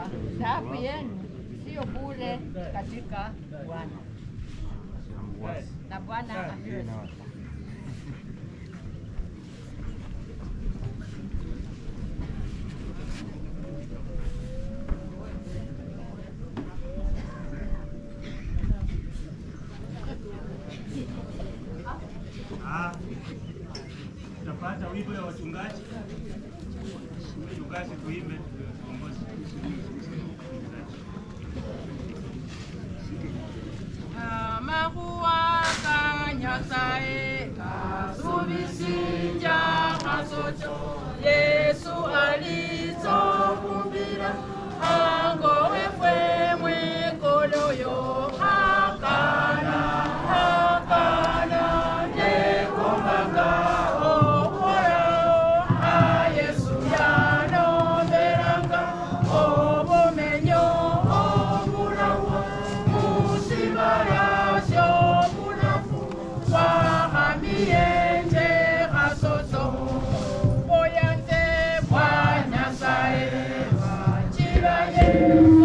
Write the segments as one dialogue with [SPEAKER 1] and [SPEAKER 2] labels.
[SPEAKER 1] taabu yenu sio bure katika Bwana, na Bwana apewe sifa.
[SPEAKER 2] Ah, Utapata wimbo ya wachungaji, wachungaji tuimbe tuongoze.
[SPEAKER 1] amahuwaka nyasaye kasubisinja kasocho yesu alizokumbira hango wefwe mwekoloyo hakana hakana nekombanga oholao a yesu yanomberanga obumenyo obulawa musibarasyo bulafu wahamiyenje kasoso oyanze bwanyasaye wakiba yesu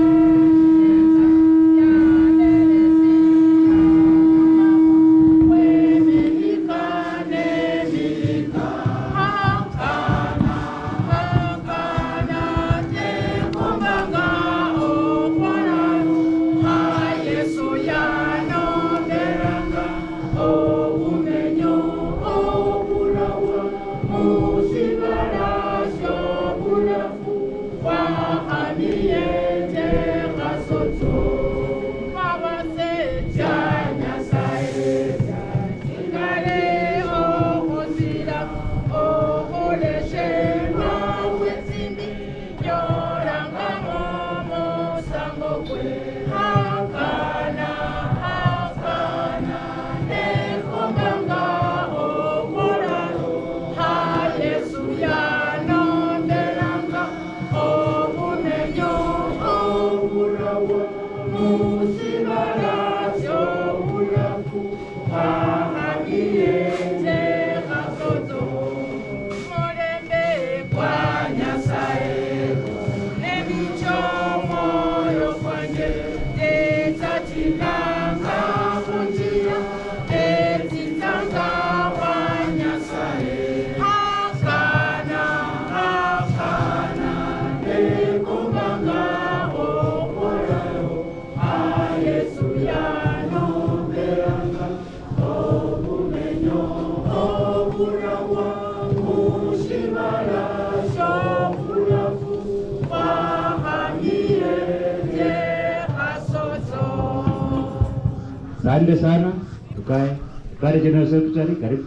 [SPEAKER 3] Asante sana, tukae. Tukae General Secretary, karibu.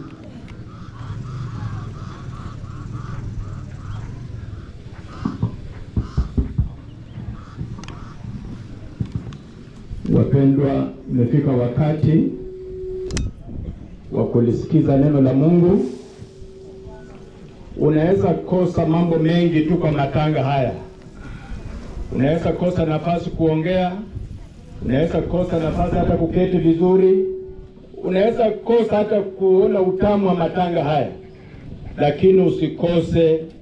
[SPEAKER 4] Wapendwa, imefika wakati wa kulisikiza neno la Mungu. Unaweza kosa mambo mengi tu kwa matanga haya. Unaweza kosa nafasi kuongea, unaweza kosa nafasi hata kuketi vizuri, unaweza kosa hata kuona utamu wa matanga haya, lakini usikose